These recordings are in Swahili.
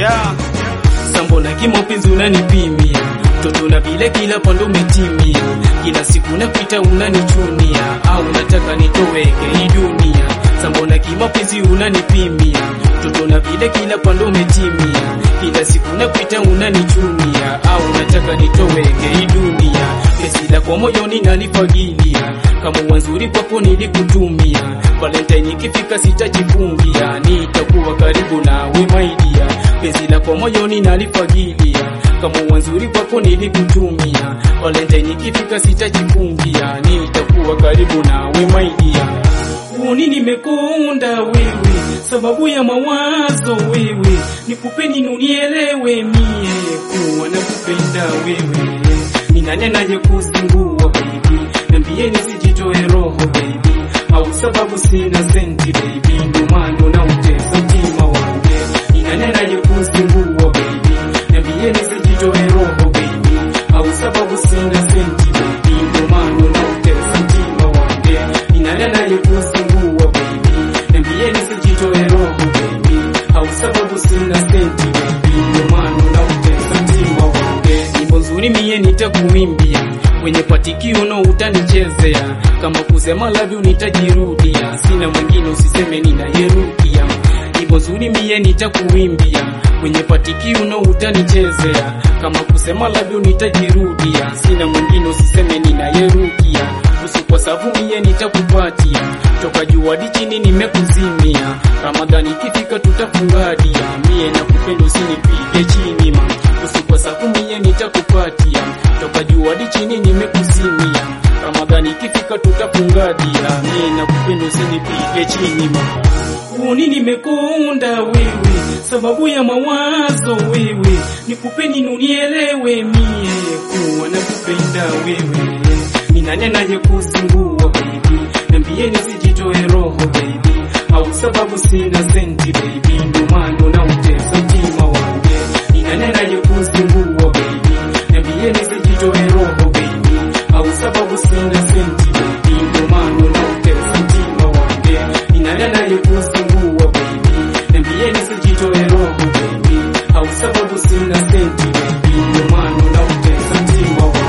yeah. Sambona kimapenzi unanipimia toto na vile kila pande umetimia, kila siku napita unanichunia, au nataka nitoweke hii dunia. Sambona kimapenzi unanipimia toto na vile kila pande umetimia, kila siku napita unanichunia, au nataka nitoweke hii dunia. Pesi lako moyoni nalifagilia, kama wanzuri kwako nilikutumia. Valentine ikifika sitajifungia, nitakuwa karibu nawe my dear. Penzi lako moyoni nalifagilia, kama wanzuri kwako nilikutumia. Valentine ikifika sitajifungia, nitakuwa karibu nawe my dear. Uni nimekunda wewe, sababu ya mawazo wewe, nikupeni nunielewe mie, kuwa nakupenda wewe, ni nani anayekuzingua baby, niambie nisijitoe roho baby, au sababu sina senti baby, ndo maana nautesa mtima wangu, ni nani anayekuzingua baby, niambie nisijitoe roho baby, au sababu sina senti baby, ndo maana nautesa mtima wangu, ni nani anayekuzingua baby, niambie nisijitoe roho baby, au sababu sina senti baby, ndo maana nautesa mtima wangu, nyimbo nzuri mie nitakuimbia kwenye patikiuno utanichezea, kama kusema love you nitajirudia, sina mwingine usiseme ninayerudia. Nyimbo nzuri mie nitakuimbia kwenye patikiuno utanichezea, kama kusema love you nitajirudia, sina mwingine usiseme ninayerudia. Usiku kwa sababu mie nitakupatia, toka juu hadi chini nimekuzimia. Ramadhani ikifika tutafungadia, mie nakupenda usinipige chini ma. Usiku kwa sababu mie nitakupatia, toka juu hadi chini nimekuzimia. Ramadhani ikifika tutafungadia, mie nakupenda usinipige chini ma. Uni nimekunda wewe, sababu ya mawazo wewe, nikupeni nunielewe mie, kuwa nakupenda wewe, ni nani anayekuzingua baby, niambie nisijitoe roho baby, au sababu sina senti baby, ndo maana nautesa mtima wangu, ni nani anayekuzingua baby, niambie nisijitoe roho baby, au sababu sina senti baby, ndo maana nautesa mtima wangu, ni nani anayekuzingua baby, niambie nisijitoe roho baby, au sababu sina senti baby, ndo maana nautesa mtima wangu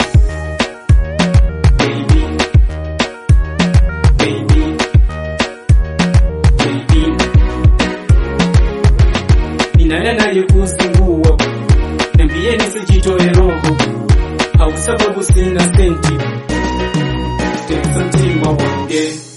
baby, baby, baby. Ni nani anayekuzingua? Niambie nisijitoe roho, au sababu sina senti, tesa mtima wangu